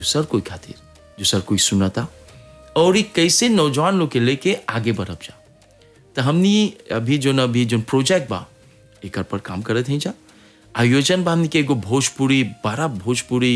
दूसर कोई खातिर दूसर कोई सुनता और ई कैसे नौजवान लोग के लेके आगे बढ़ब जा तो हमनी अभी जो न अभी जो प्रोजेक्ट बा एकर पर काम करत हैं जा आयोजन बा हमनी के एगो भोजपुरी बड़ा भोजपुरी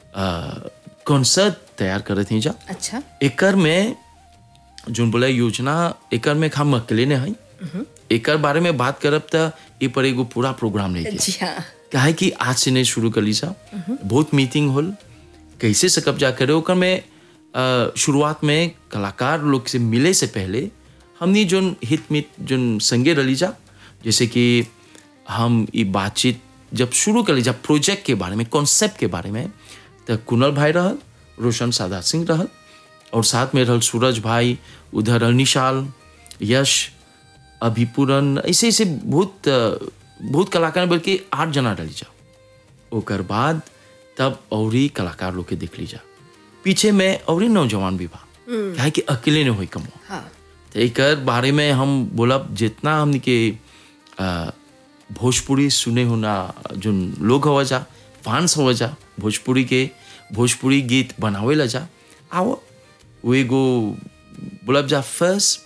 कॉन्सर्ट तैयार करत हैं जा अच्छा एकर में जोन बोला योजना एकर में हम अकेले ने हई एकर बारे में बात करब त ए पर एगो पूरा प्रोग्राम रही जी हाँ काहे कि आज से नहीं शुरू कर ली सा बहुत मीटिंग होल कैसे सकब जा करे ओकर में अ, शुरुआत में कलाकार लोग से मिले से पहले हमनी जोन हित मित जोन संगे रली जा जैसे कि हम ये बातचीत जब शुरू कर ली जा प्रोजेक्ट के बारे में कॉन्सेप्ट के बारे में तो कुनल भाई रहल रोशन सादा सिंह रहल और साथ में रहल सूरज भाई उधर रहल निशाल यश अभिपूरन ऐसे ऐसे बहुत अ, बहुत कलाकार बल्कि आठ जना डली जा ओकर बाद तब औरी कलाकार लोग के देख ली जा पीछे में औरी नौजवान भी बा काहे कि अकेले ने होई कमो हाँ तो एकर बारे में हम बोलब जितना हमनी के अ, भोजपुरी सुने होना जो लोग हवा जा फैंस हवा जा भोजपुरी के भोजपुरी गीत बनावे ला जा आओ वो एगो बोलब जा फर्स्ट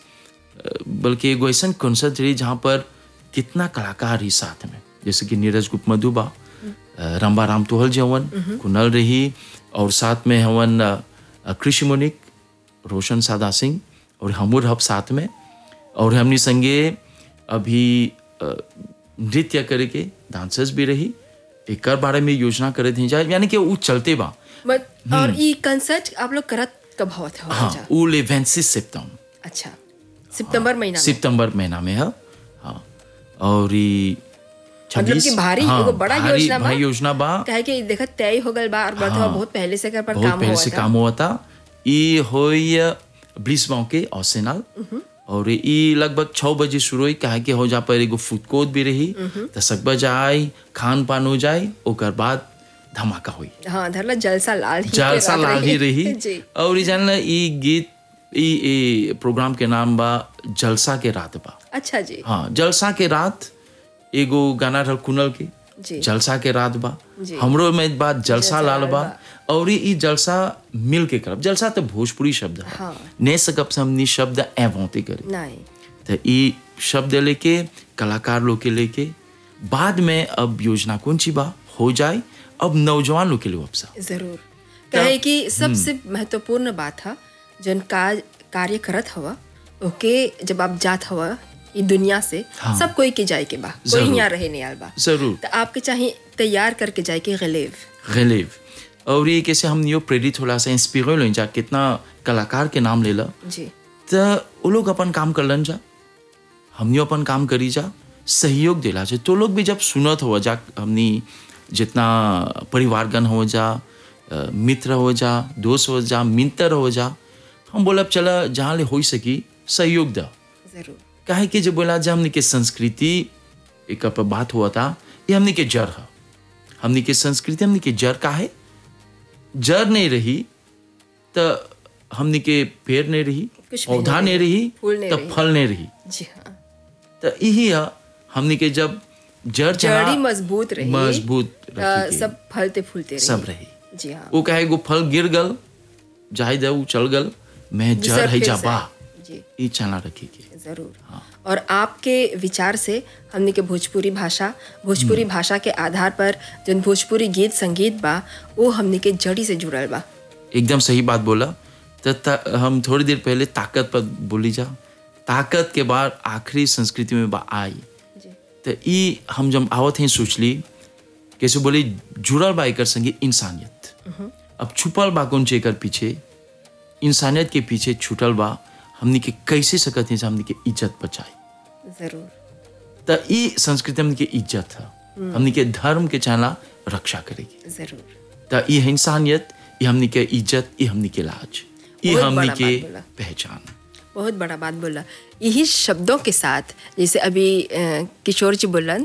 बल्कि एगो ऐसा कॉन्सर्ट रही जहाँ पर कितना कलाकार ही साथ में जैसे कि नीरज गुप्त मधुबा अ, रंबा राम तोहल जवन कुनल रही और साथ में हवन अ, अ, कृषि मुनिक रोशन सादा सिंह और हमूर हब साथ में और हमनी संगे अभी अ, नृत्य करे के डांसर्स भी रही एकर बारे में योजना करे थी जाए यानी कि वो चलते बा बट और ये कंसर्ट आप लोग करत कब होत हो हाँ वो लेवेंसिस सितम अच्छा सितंबर महीना में सितंबर महीना में है हाँ और ई मतलब 26 कि भारी हाँ, एगो बड़ा भारी- योजना बा भारी योजना बा काहे कि देखत तय हो गल बा और बढ़त हुआ बहुत पहले से कर पर बहुत काम पहले हुआ से था काम हुआ था ई होई ब्लिसबाउ के ऑसेनाल और ई लगभग छः बजे शुरू हुई काहे कि हो जा पर एगो फूड कोर्ट भी रही तो सकबा जाए खान पान हो जाए ओकर बाद धमाका हुई हाँ धरला जलसा लाल ही के जलसा रात लाल ही रही जी और ई जानला ई गीत ई ई प्रोग्राम के नाम बा जलसा के रात बा अच्छा जी हाँ जलसा के रात एगो गाना रहल कुनल के जी जलसा के रात बा जी। हमरो में बात जलसा जलसा लाल लाल बा बा। और ई जलसा मिल के करब जलसा तो भोजपुरी शब्द है हाँ। ने सकब से हमनी शब्द एवोते करे नहीं तो ई शब्द लेके कलाकार लोग के लेके बाद में अब योजना कौन सी बा हो जाए अब नौजवान लोग के लिए अब सा जरूर कहे कि सबसे महत्वपूर्ण बात है जन काज कार्य करत हवा ओके जब आप जात हवा ई दुनिया से हाँ। सब कोई के जाए के बा कोई जरूर। यहाँ रहे नहीं आल बा जरूर तो आपके चाहिए तैयार करके जाए के गलेव गलेव और ये कैसे हम यो प्रेरित होला से इंस्पिरो लो जा कितना कलाकार के नाम ले ला जी तो वो लोग अपन काम कर लन जा हमनी अपन काम करी जा सहयोग दिला जा तो लोग भी जब सुनत हो जा हमनी जितना परिवारगण हो जा अ, मित्र हो जा दोस्त हो जा मित्र हो जा हम बोलब चला जहाँ ले हो सकी सहयोग दा जरूर काहे कि जब बोला जा हमनी के संस्कृति एक पर बात हुआ था ये हमनी के जड़ है हमनी के संस्कृति हमनी के जड़ का है जड़ नहीं रही तो हमनी के पेड़ नहीं रही कुछ भी पौधा नहीं नहीं रही फूल नहीं तो रही। फल नहीं रही जी हाँ तो यही है हमनी के जब जड़ जहाँ जड़ी मजबूत रही मजबूत अ, रखी के सब फलते फूलते रही सब रही जी हाँ वो कहे गो फल गिर गल जाए दे उ चल गल मैं जड़ दूसर है फिर जाबा से। जी ये चला रखी के जरूर और आपके विचार से हमने के भोजपुरी भाषा भोजपुरी भाषा के आधार पर जन भोजपुरी गीत संगीत बा वो हमने के जड़ी से जुड़ल बा एकदम सही बात बोला तो ता, हम थोड़ी देर पहले ताकत पर बोली जा ताकत के बाद आखिरी संस्कृति में बा आई जी तो ई हम जब आवत हैं सोच ली कैसे बोली जुड़ल बा एकर संगे इंसानियत अब छुपल बा कौन चे एकर पीछे इंसानियत के पीछे छुटल बा हमनी के कैसे सकत हैं से हमनी के इज्जत बचाए जरूर तो ई संस्कृति हमनी के इज्जत है हमनी के धर्म के चाला रक्षा करेगी जरूर तो ये है इंसानियत ये हमनी के इज्जत ये हमनी के लाज ये बहुत हमनी बड़ा के बात बोला। पहचान बहुत बड़ा बात बोला यही शब्दों के साथ जैसे अभी अ, किशोर जी बोलन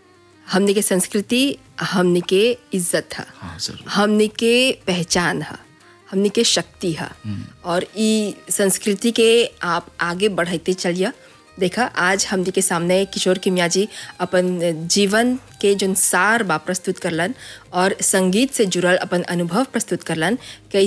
हमने के संस्कृति हमने के इज्जत है हाँ जरूर हमने के पहचान है हमने के शक्ति है और ई संस्कृति के आप आगे बढ़ाते चलिए देखा आज हमने के सामने किशोर किमिया जी अपन जीवन के जो सार बा प्रस्तुत करलन और संगीत से जुड़ल अपन अनुभव प्रस्तुत करलन कि